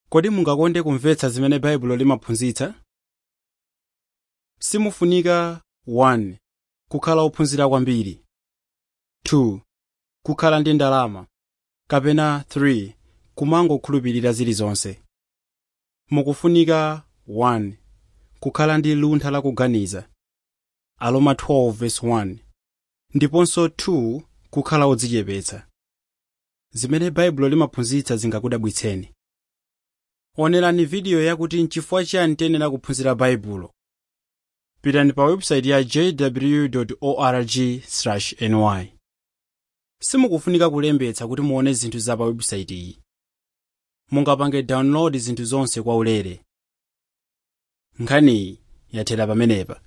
kodi mungakonde kumvetsa zimene baibulo limaphunzitsa simufunika 1 kukhala ophunzira kwambiri 2 kukhala ndi ndalama kapena 3 kumangokhulupirira zilizonse mukufunika 1 kukhala ndi luntha lakuganiza aroma 12:1 ndiponso 2 kukhala odzichepetsa zimene baibulo limaphunzitsa zingakudabwitseni onerani vidiyo yakuti nchifukwa chiyani tiyenera kuphunzira baibulo pitani pa website ya jw org ny simukufunika kulembetsa kuti muone zinthu za pa website iyi mungapange download zinthu zonse kwaulere nkhaniyi yathera pamenepa